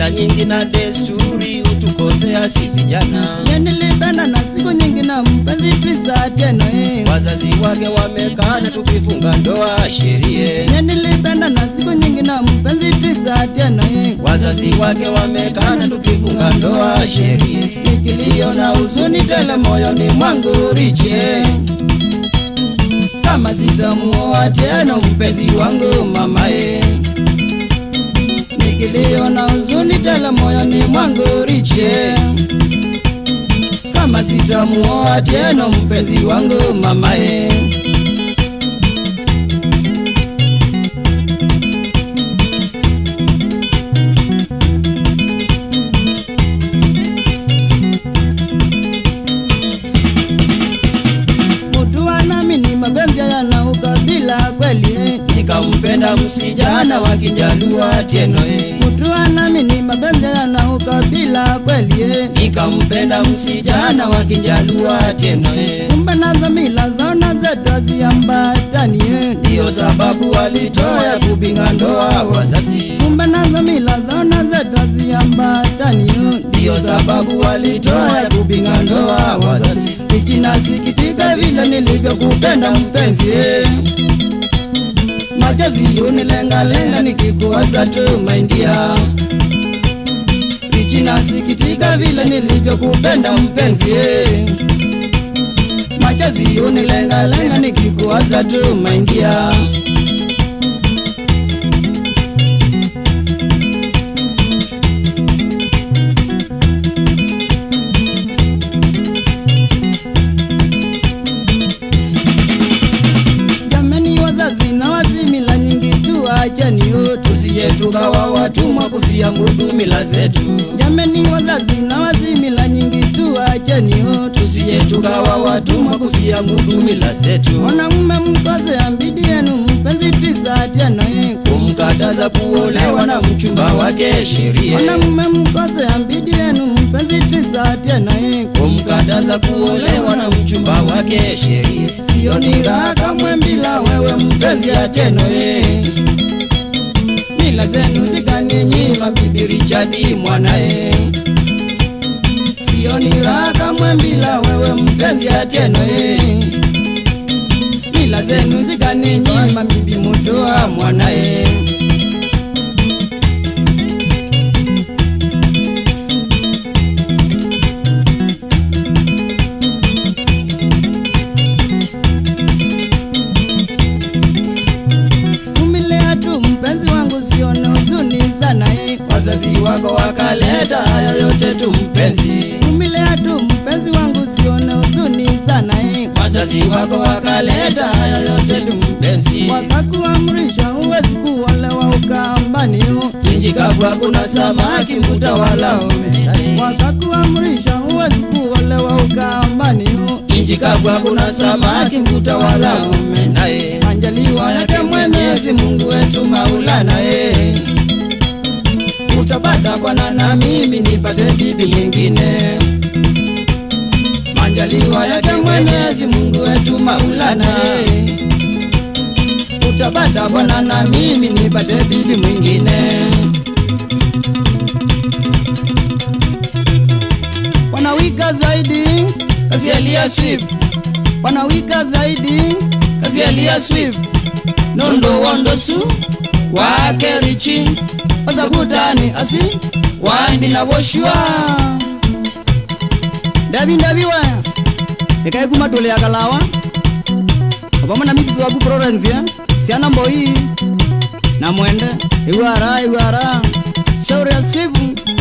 mila nyingi na desturi hutukosea si vijana. Nye nilipenda na siku nyingi na mpenzi twisa tena eh. Wazazi wake wamekana tukifunga ndoa sherie. Nye nilipenda na siku nyingi na mpenzi twisa tena eh. Wazazi wake wamekana tukifunga ndoa sherie. Nikilio na huzuni tele moyoni mwangu riche kama sitamuoa tena mpenzi wangu mamae nikilio na huzuni tele moyoni mwangu riche kama sitamuoa tena mpenzi wangu mamae mutu anamini mapenzi yana ukabila kweli eh. Nikampenda msijana wa Kijalua teno eh. mutu anamini mapenzi yana ukabila kweli eh. Nikampenda msijana wa Kijalua teno eh. kumbe nazo mila zaona zetu haziambatani eh. Ndiyo sababu walitoa kupinga ndoa wazazi. kumbe nazo mila zaona zetu haziambatani eh. Ndiyo sababu walitoa kupinga ndoa wazazi. Wiki nasikitika vile nilivyokupenda mpenzi eh. machozi unilengalenga nikikuwaza tu maindia Wiki nasikitika vile nilivyokupenda mpenzi eh. machozi unilengalenga nikikuwaza tu maindia jameni wazazi na wazimila nyingi tu acheni utu Tusije tukawa watumwa kuziamudu mila zetu. jameni wazazi na wazimila nyingi tu acheni utu Tusije tukawa watumwa kuziamudu mila zetu. mwanamume mkose ambidi yenu mpenzi twisa tena eh. Kumkataza kuolewa na mchumba wake sheria. mwanamume mkose ambidi yenu mpenzi twisa tena eh. Kumkataza kuolewa na mchumba wake sheria. sioni raha kamwe bila wewe mpenzi ateno eh. mila zenu zikaninyima bibi Richadi mwanae sioni raha kamwe bila wewe mpenzi ateno eh. mila zenu zikaninyima bibi mutoa mwanae vumilia tu mpenzi wangu sione huzuni sana eh. Wazazi wako wakaleta haya yote tu mpenzi. vumilia tu mpenzi wangu sione huzuni sana eh. Wazazi wako wakaleta haya yote tu mpenzi. wakakuamrisha huwezi kuolewa ukambani Inji kavu hakuna samaki mbuta wala omena. wakakuamrisha huwezi kuolewa ukambani Inji kavu hakuna samaki mbuta wala omena. eh. anjaliwa yake mwenyezi mungu wetu maulana eh. Utapata bwana na mimi nipate bibi mwingine. Manjaliwa yake Mwenyezi Mungu wetu Maulana. eh. Utapata bwana na mimi nipate bibi mwingine. wanawika zaidi Kazi Elia Swift, wanawika zaidi kazi Elia Swift. Nondo wondo su wake richi ozabutani asi wandi na boshua ndabi ndabi waya ekaekumatole yakalawa opamwe misisi waku florence eh? siana mboi na mwende iwara iwara shauri ya swipu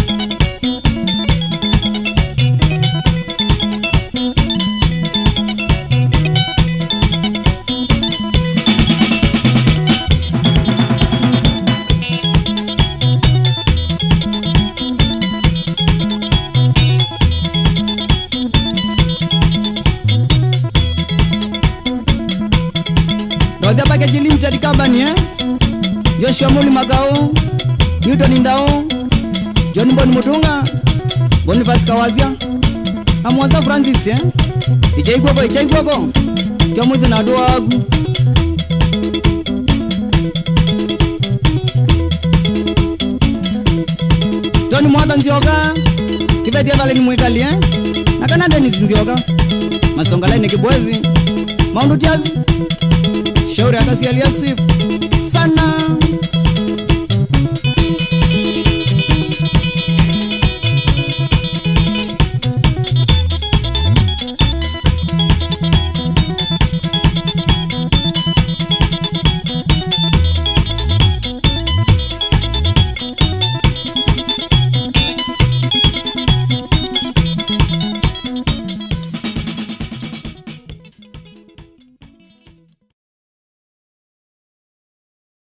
Roja Package Limited Company eh? Joshua Muli Makao, Newton Ndao, John Bon Mutunga, Boniface Kawazia, Amwaza Francis eh? Ichaigwako ichaigwako. Kyomuzi na dwagu. John Mwatha Nzioka Kibetia Vale ni mwikalie na kana Dennis Nzioka Masonga Line Kibwezi Maundu Tiazi Shauri Akasi alias Swift Sana